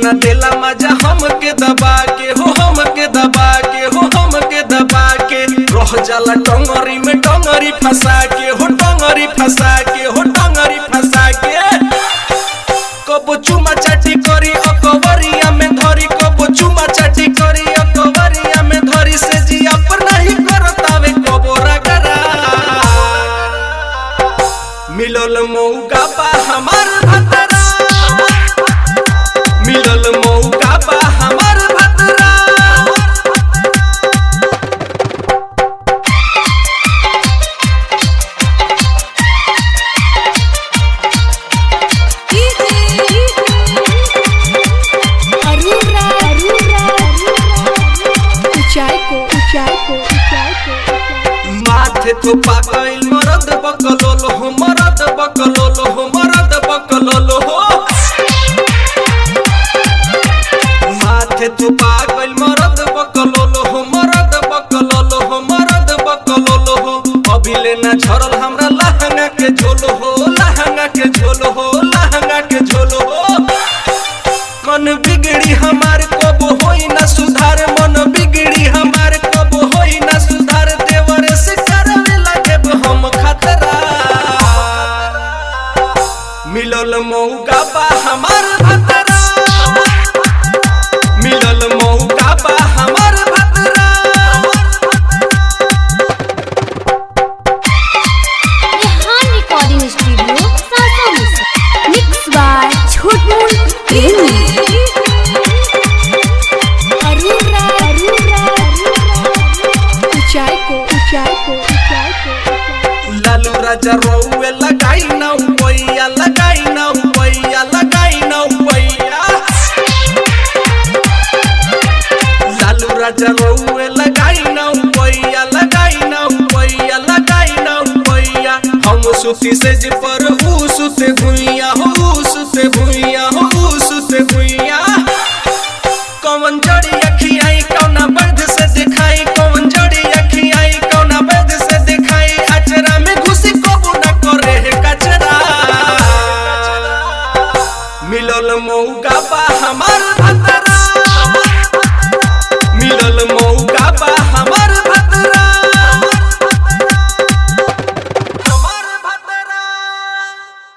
न देला मजा हम के दबा के हो हम के दबा के हो हम के दबा के रह जाला टंगरी में टंगरी फंसा के हो टंगरी फंसा के हो टंगरी फंसा के कबो चुमा चाटी करी अकबरिया में धरी कबो चुमा चाटी करी अकबरिया में धरी से जी अपना ही करतावे कबो रगरा मिलल मौका बा हमार भतरा मिलल मौका बा हमार भतरा अरुरा अरुरा ऊंचाई को ऊंचाई को ऊंचाई को माथे तो पागल मरद बकलोल हो मरद बकलोल हो मरद बकलोल हो माथे तो पागल मरद बकलोल हो मरद बकलोल हो मरद बकलोल हो अभी लेना झरल हमरा लहंगा के झोल हो लहंगा के झोल हो लहंगा के झोल हो मन बिगड़ी हमार कब होई ना सुधार मन बिगड़ी हमार कब होई ना सुधार देवर से करवे लगे हम खतरा मिलल मौका बा हमार भतरा मिलल मौका बा हमार भतरा रेहान रिकॉर्डिंग स्टूडियो सासा मुसा मिक्स बाय छोटू प्रेमी अरुरा अरुरा ऊंचाई को ऊंचाई को ऊंचाई को लालू राजा रोवे लगाई ना पैया लगाई ना पैया लगाई ना पैया लालू राजा रोवे लगाई ना पैया लगाई ना पैया लगाई ना पैया हम सुती से जी पर ऊ सुते भुइया हो ऊ सुते भुइया हो ऊ सुते भुइया कौन जड़ी अखियाई कौना बर्द से दिखाई कौन जड़ी अखियाई कौना बर्द से दिखाई अचरा में घुसी कबू न करे है कचरा मिलल मौका बा हमार भतरा